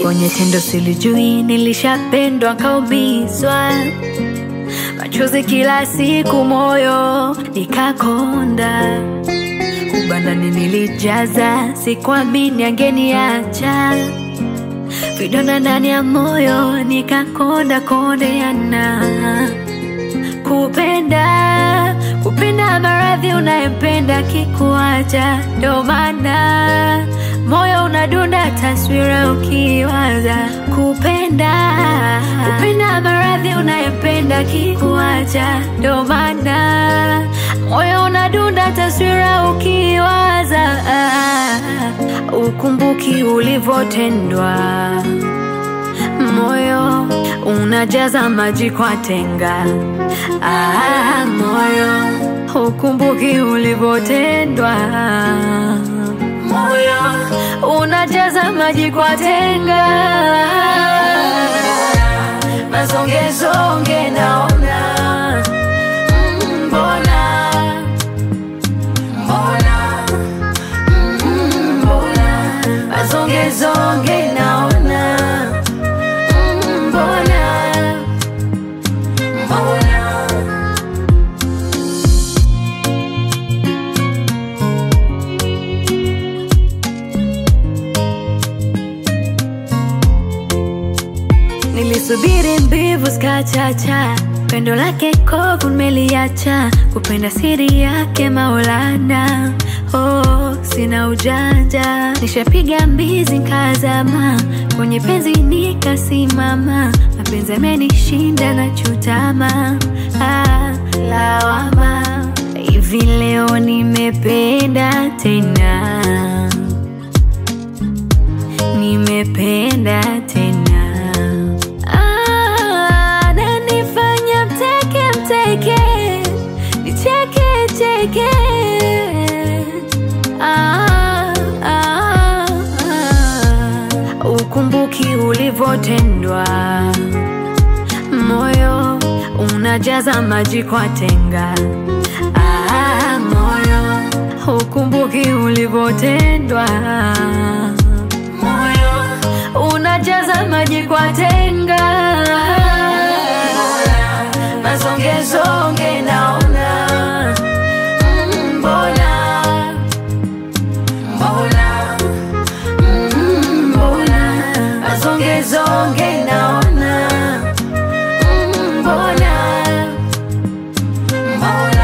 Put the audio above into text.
kwenye tendo silijui, nilishapendwa kaumizwa, machozi kila siku, moyo nikakonda, ubandani nilijaza, sikuamini angeniacha, vidonda ndani ya moyo nikakonda kondeana, kupenda kupenda maradhi unayempenda kikuacha, ndo maana moyo unadunda taswira ukiwaza kupenda kupenda maradhi unayempenda kikuacha, ndo maana moyo unadunda taswira ukiwaza ukumbuki ulivyotendwa, moyo unajaza maji kwa tenga. Ah, moyo ukumbuki ulivyotendwa, moyo unajaza maji kwa tenga. Mazongezonge naona mm, mbona mbona mm, mbona mazongezonge naona mm, mbona mbona Nilisubiri mbivu zikachacha, pendo lake kovu nimeliacha, kupenda siri yake Maulana. Oh, sina ujanja, nishapiga mbizi nkazama, kwenye penzi nikasimama, mapenzi amenishinda na chutama. Ah, lawama hivi leo nimependa tena, nimependa tena Ah, nanifanya mteke mteke nicheke cheke ah, ah, ah. Ukumbuki ulivyotendwa, moyo unajaza maji kwa tenga ah, moyo ukumbuki ulivyotendwa, moyo unajaza maji kwa tenga mazongezonge naona mm, mbona mbona mm, mbona mazongezonge naona mm, mbona mbona